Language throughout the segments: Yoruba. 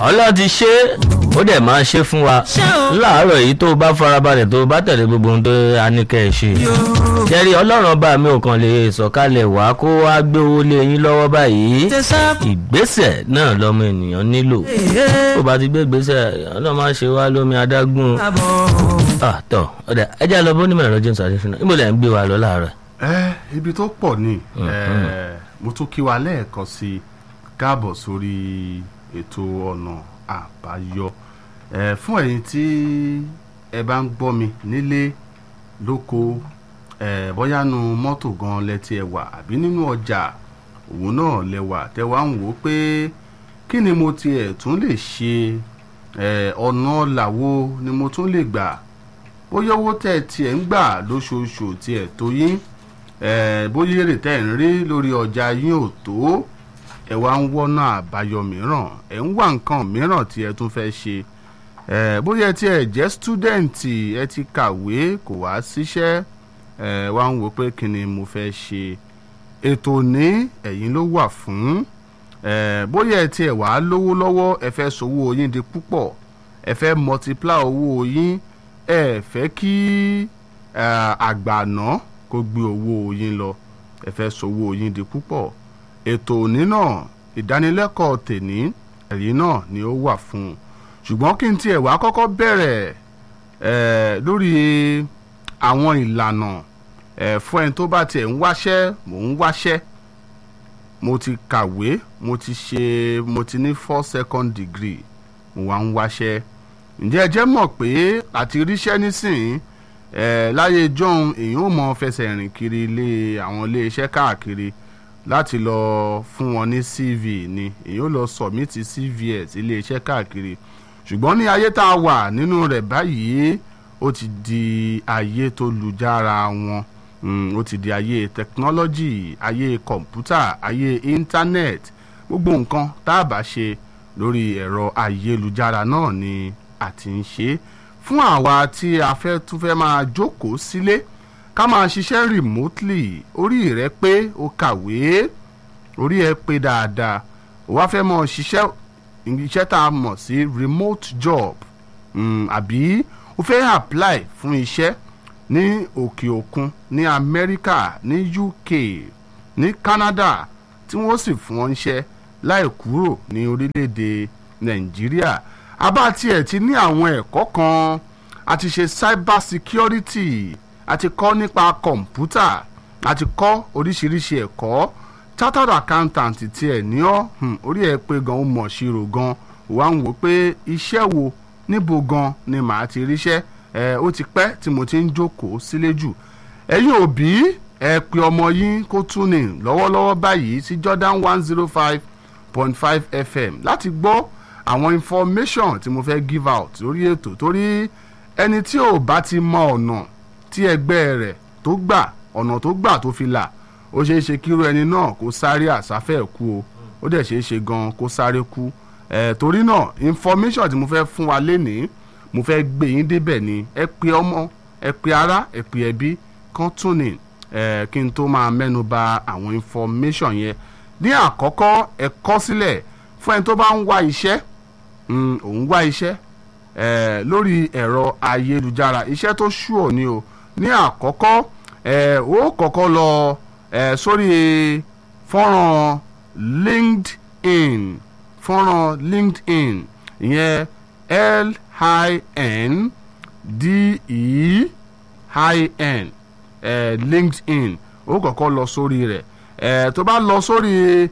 ọlọ́run ti ṣe é ó dẹ̀ máa ṣe fún wa láàárọ̀ yìí tó o bá farabalẹ̀ tó o bá tẹ̀lé gbogbo ohun tó a ní kẹ́ ẹ ṣe jẹ́rí ọlọ́run ọba mi ò kàn lè sọ̀kalẹ̀ wá kó wá gbé owó lé yín lọ́wọ́ báyìí ìgbésẹ̀ náà lọ́mọ ènìyàn nílò tó o bá ti gbé ìgbésẹ̀ ọlọ́run máa ṣe wá lómi adágún tọ́ ọ̀dà ẹjẹ́ lọ bó nímọ̀ ẹ̀rọ James Adéṣínà níbo lẹ́ ń gbé wa lọ láàárọ̀ ẹ ibi tó pọ̀ ni ẹ mo tún kí wa lẹ́ẹ̀kan sí i káàbọ̀ sórí ètò ọ̀nà àbáyọ ẹ fún ẹ̀yin tí ẹ bá ń gbọ́ mi nílé lóko ẹ bóyá nu mọ́tò gan lẹ́tí ẹ wà àbí nínú ọjà òun náà lẹ́wà tẹ́ wá ń wò ó pé kí ni mo tiẹ̀ tún lè ṣe ẹ ọ̀nà làwo ni mo tún lè gbà bóyá owó tẹ̀ tiẹ̀ ń gbà lóṣooṣù tiẹ̀ tó yín ẹ bóyá èrè tẹ̀ ń rí lórí ọjà yín ò tó ẹ wá ń wọ́nà àbáyọ mìíràn ẹ ń wá nǹkan mìíràn tí ẹ tún fẹ́ ṣe ẹ bóyá tí ẹ jẹ́ stúdẹ̀ǹtì ẹ ti kàwé kò wá síṣẹ́ ẹ wá ń wò pé kí ni mo fẹ́ ṣe ètò ní ẹ̀yìn ló wà fún ẹ bóyá ẹ tiẹ̀ wá lówó lọ́wọ́ ẹ fẹ́ sowó yín di púpọ̀ ẹ fẹ́ multiply owó yín ẹ fẹ́ kí àgbàná kó gbé owó yín lọ ẹ fẹ́ sowó yín di púpọ̀ ètò òní náà ìdánilẹ́kọ̀ọ́ tèní ẹ̀yìn náà ni ó wà fún un ṣùgbọ́n kí n tiẹ̀ wá kọ́kọ́ bẹ̀rẹ̀ lórí àwọn ìlànà fún ẹni tó bá tiẹ̀ ń wáṣẹ́ mò ń wáṣẹ́ mo ti kàwé mo ti ṣe mo ti ní four second degree mo wá ń wáṣẹ́ ǹjẹ́ ẹ jẹ́ mọ̀ pé àti ríṣẹ́ nísìnyí láyé john èyí ò mọ fẹsẹ̀ rìn kiri ilé àwọn ilé iṣẹ́ káàkiri láti lọ fún wọn ní cv ni èyí ò lọ sọ̀mìtì cv ẹ̀ sí iléeṣẹ́ káàkiri ṣùgbọ́n ní ayé tá a wà nínú rẹ̀ báyìí ó ti di ayé tó lujára wọn ó ti di ayé tẹkinọ́lọ́jì ayé kọ̀ǹpútà ayé íńtánẹ́ẹ̀tì gbogbo nǹkan tá a bá ṣe lórí ẹ̀rọ ayélujára náà ni a ti ń ṣe fún àwa tí a fẹ́ tún fẹ́ máa jókòó sílé ká máa ṣiṣẹ́ remotely orí rẹ pé o kàwé orí ẹ pé dáadáa o wá fẹ́ mọ ṣiṣẹ́ iṣẹ́ tá a mọ̀ sí remote job àbí o fẹ́ apply fún iṣẹ́ ní òkè òkun ní Amẹ́ríkà ní UK ní Canada tí wọ́n sì fún wọn iṣẹ́ láì kúrò ní orílẹ̀-èdè Nàìjíríà abá tiẹ̀ ti ní àwọn ẹ̀kọ́ kan a ti ṣe cyber security a ti kọ́ nípa kọ̀ǹpútà a ti kọ́ oríṣiríṣi ẹ̀kọ́ chartered accountant tiẹ̀ ní ọ́ orí ẹ̀ pé gan ó mọ̀ ṣirò gan wà ń wò pé iṣẹ́ wo níbo gan ni màá ti ríṣẹ́ ẹ ó ti pẹ́ tí mo ti ń jókòó sílé jù ẹ̀yin òbí ẹ pe ọmọ yín kó tún ní lọ́wọ́lọ́wọ́ báyìí sí Jordan one zero five point five FM láti gbọ́ àwọn information tí mo fẹ́ give out lórí ètò torí ẹni tí ò bá ti mọ ọ̀nà tí ẹgbẹ́ rẹ̀ tó gbà ọ̀nà tó gbà tó fi là ó ṣeé ṣe kíru ẹni náà kó sáré àsáfẹ́ kú o ó dẹ̀ ṣeé ṣe gan kó sáré kú ẹ̀ torí náà information tí mo fẹ́ fún wa lénìí mo fẹ́ gbé yín débẹ̀ ni ẹ pe ọmọ ẹ pe ará ẹ pe ẹbí kan tún ní ẹ kí n tó máa mẹ́nu bà àwọn information yẹn ní àkọ́kọ́ ẹ kọ sílẹ̀ fún ẹni tó bá ń wá iṣẹ́ òun wá iṣẹ́ lórí ẹ̀rọ ayélujára iṣẹ́ tó ṣùọ̀ ni o ní àkọ́kọ́ ẹ ó kọ́kọ́ lọ ẹ sórí fọ́nrán linkedin fọ́nrán linkedin ìyẹn l-i-n d-e i-n ẹ linkedin ó kọ́kọ́ lọ sórí rẹ̀ ẹ tó bá lọ sórí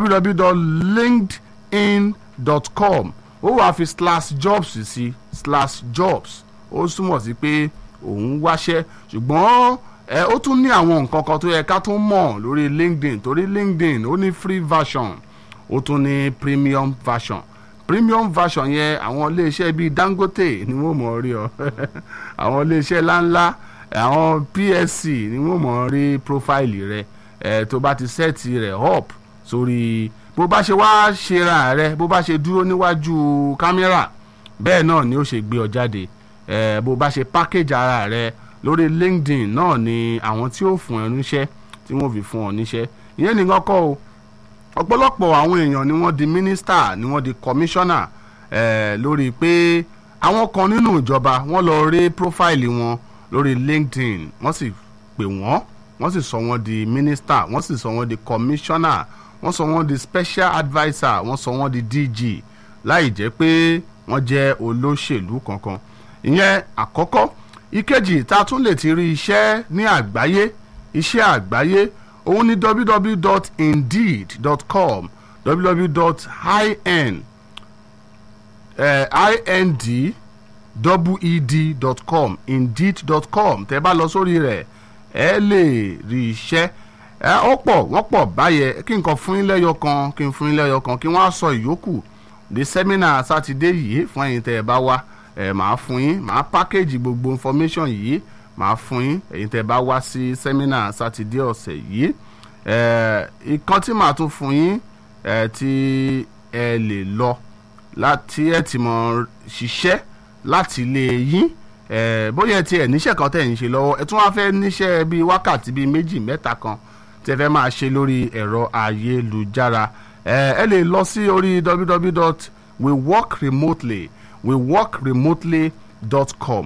www.linkedin.com ó wàá fi slash jobs sí slash jobs ó túmọ̀ sí pé òun wáṣẹ́ ṣùgbọ́n ẹ ó tún ní àwọn nǹkan kan tó yẹ ká tún mọ̀ lórí linkedin torí linkedin ó ní free version ó tún ní premium version premium version yẹn àwọn iléeṣẹ́ bíi dangote ni wọ́n mọ̀ rí ọ àwọn iléeṣẹ́ ńláńlá àwọn psc ni wọ́n mọ̀ rí profile rẹ ẹ tó bá ti sẹ́ẹ̀tì rẹ̀ up sórí bó bá ṣe wá ṣera rẹ bó bá ṣe dúró níwájú kámẹ́rà bẹ́ẹ̀ náà ni ó ṣe gbé ọ jáde ẹ bó bá ṣe package ara rẹ lórí linkedin náà ni àwọn tí ó fún ẹ níṣẹ́ tí wọ́n fi fún ọ níṣẹ́ ìyẹn nìkan kọ́ o ọ̀pọ̀lọpọ̀ àwọn èèyàn ni wọ́n di mínísítà ni wọ́n di kọmíṣánná eh, lórí pé àwọn kan nínú ìjọba wọ́n lọ rí prófáìlì wọn lórí LinkedIn wọ́n sì pè wọ́n wọ́n sì sọ wọ́n di minister wọ́n sì sọ wọ́n di commissioner wọ́n sọ wọ́n di special adviser wọ́n sọ wọ́n di DG láì jẹ́ pé wọ́n jẹ́ olóṣèlú kankan ìyẹn àkọ́kọ́ ìkejì tá a tún lè ti rí iṣẹ́ ní àgbáyé iṣẹ́ àgbáyé òun ni www.indeed.com www.in inded.com indeed.com tẹ́ bá lọ sórí rẹ̀ ẹ lè rí iṣẹ́ ẹ ó pọ̀ wọ́n pọ̀ báyẹn kí n kàn fún yín lẹ́yọ kan kí n fún yín lẹ́yọ kan kí wọ́n á sọ ìyókù ní sẹ́mínà sátidé yìí fún ẹ̀yin tẹ́ ẹ bá wá ẹ màá fún yín màá pákéjì gbogbo information yìí màá fún yín ẹ̀yin tẹ́ ẹ bá wá sí sẹ́mínà sátidé ọ̀sẹ̀ yìí ẹ ìkan tí màá tún fún yín ẹ tí ẹ lè lọ láti ẹ ti mọ ṣiṣẹ́ láti ilé yín ẹ bóyá ẹ tiẹ̀ níṣẹ́ kan tẹ̀ ń ṣe lọ́wọ́ ẹ tún wá fẹ́ níṣẹ́ bíi wákàtí bíi méjì mẹ́ta kan tẹ́ fẹ́ máa ṣe lórí ẹ̀rọ ayélujára ẹ ẹ lè lọ sí orí www.weworkremotely weworkremotely.com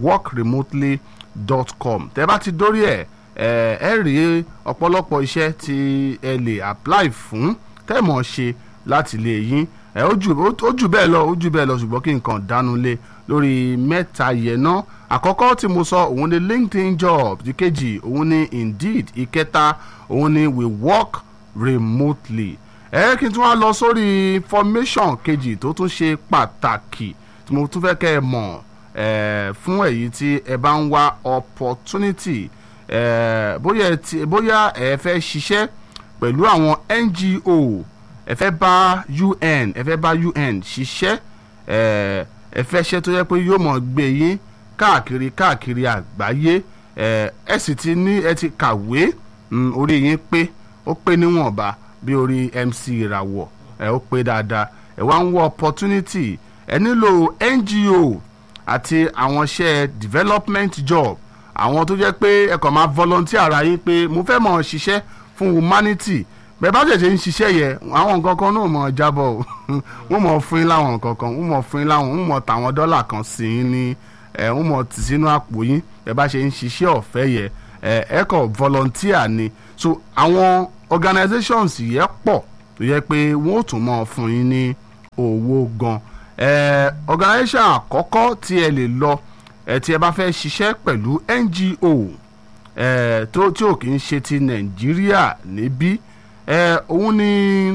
weworkremotely.com tẹ́ bá ti dórí ẹ̀ ẹ ẹ rí ọ̀pọ̀lọpọ̀ iṣẹ́ tí ẹ lè apply fún tẹ́ mọ̀ ṣe láti ilé yín ẹ ó jù ó jù bẹ́ẹ̀ lọ ó jù bẹ́ẹ̀ lọ ṣùgbọ́n kí n kàn dánu lé lórí mẹ́ta yẹn náà àkọ́kọ́ tí mo sọ òun ni linkedin job ìkejì òun ni indeed ìkẹta òun ni we work remotely ẹ kí n tún wá lọ sórí information kejì tó tún ṣe pàtàkì tí mo tún fẹ́ kẹ́ ẹ mọ̀ ẹ fún èyí tí ẹ bá ń wá opportunity ẹ bóyá ẹ ti bóyá ẹ fẹ́ ṣiṣẹ́ pẹ̀lú àwọn NGO ẹ fẹ́ bá UN ẹ fẹ́ bá UN ṣiṣẹ́ ẹ ẹ fẹ́ ṣe tó yẹ pé yóò mọ̀ gbé yín káàkiri káàkiri àgbáyé ẹ ẹ sì ti ní ẹ ti kàwé orí yín pé ó pé níwọ̀nba bí orí MC ìràwọ̀ ẹ ó pé dáadáa ẹ wá ń wọ opportunity ẹ nílò NGO àti àwọn iṣẹ́ development job àwọn tó jẹ́ pé ẹ kàn máa volunteer ara yín pé mo fẹ́ mọ̀ ṣiṣẹ́ fún humanity bẹ́ẹ̀ bá ṣẹ̀ṣẹ̀ ń ṣiṣẹ́ yẹ àwọn nǹkan kan náà mọ̀ jábọ̀ o wọ́n mọ̀ fún yín láwọn nǹkan kan wọ́n mọ̀ fún yín láwọn wọ́n mọ̀ tàwọn dọ́là kan sí yín ní ẹ̀ wọ́n mọ̀ tì sínú àpò yín bẹ́ẹ̀ bá ṣe ń ṣiṣẹ́ ọ̀fẹ́ yẹ ẹ̀ ẹ̀ kọ̀ volunteer ni so àwọn organizations yẹ pọ̀ tó yẹ pé wọ́n ò tún mọ̀ fún yín ní owó gan ẹ̀ organization àkọ́kọ́ tí ẹ lè lọ ẹ̀ tí ẹ bá fẹ́ ṣiṣẹ́ pẹ̀lú NGO ẹ̀ tó tí ò kì í ṣe ti Nàìjíríà níbí ẹ òun ni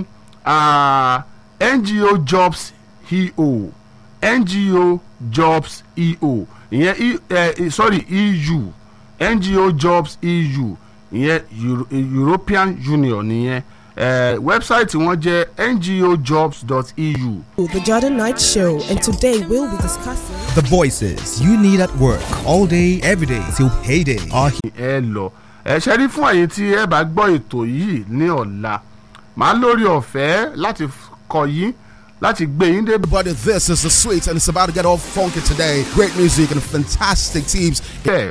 uh, NGO Jobs EO NGO Jobs EO ìyẹn uh, sorry EU NGO Jobs EU ìyẹn Euro European Union nìyẹn uh, wẹ́bsáìtì wọn jẹ́ ngojobs.eu. The Jordan Night Show, and today we'll be discussing. The voices you need at work all day, every day till payday are here. ẹ lọ ẹ ṣe rí fún àyè tí ẹ bá gbọ́ ètò yìí ní ọ̀la màá lórí ọ̀fẹ́ láti kọ yín láti gbé yín dé. Everybody, this is the sweet, and it's about to get all funky today. Great music and fantastic teams bẹ́ẹ̀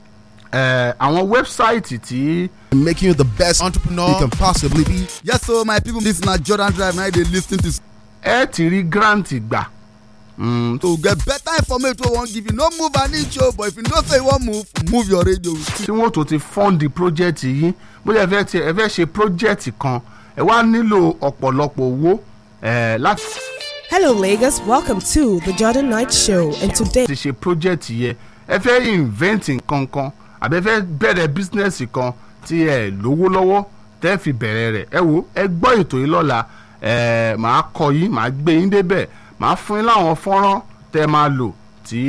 ẹ àwọn wẹ́bsáìtì tí making you the best entrepreneur you can possibly be. Yes, so my people, this is not Jordan Drive. Now they listen to ẹ ti rí grant gbà Mm, to get better information. We won't give you no move an inch, oh, but if you don't say you won't move, move your radio. tí wọ́n tó ti fọ́ǹdì project yìí bóyá ẹ fẹ́ ti ẹ fẹ́ ṣe project kan ẹ wá nílò ọ̀pọ̀lọpọ̀ owó ẹ láti Hello, Lagos. Welcome to the Jordan Night Show, and today ṣe project yẹ ẹ fẹ́ invent nǹkan kan àbẹ fẹ́ bẹ̀rẹ̀ business kan tí ẹ lówó lọ́wọ́ tẹ́ fi bẹ̀rẹ̀ rẹ̀ ẹ wo ẹ gbọ́ ètò yìí lọ́la ẹ màá kọ yín màá gbé yín débẹ̀ màá fún yín láwọn fọ́nrán tẹ́ máa lò tí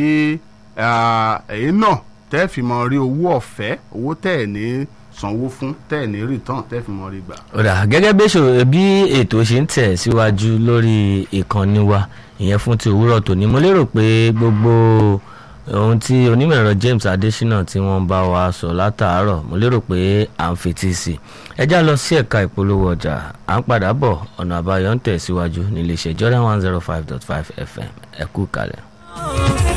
ẹ̀yin náà tẹ́ fi mọ rí owó ọ̀fẹ́ owó tẹ́ ẹ̀ ní sanwó fún tẹ́ ẹ̀ ní return tẹ́ fi mọ rí gbà. ọ̀dà gẹ́gẹ́ bí èso- bí ètò ṣe ń tẹ̀ síwájú lórí ìkànnì wa ìyẹn fún ti òwúrọ̀ tòní mo lérò pé gbogbo ohun tí onímọ̀ ẹ̀rọ James Adésínà tí wọ́n bá wa sọ látàárọ̀ mo lérò pé à ń fetí sí i ẹ já lọ sí ẹ̀ka ìpolówó ọjà à ń padà bọ̀ ọ̀nà àbáyọ ń tẹ̀ síwájú nílé iṣẹ́ Jordan one zero five dot five FM ẹ kú kalẹ̀.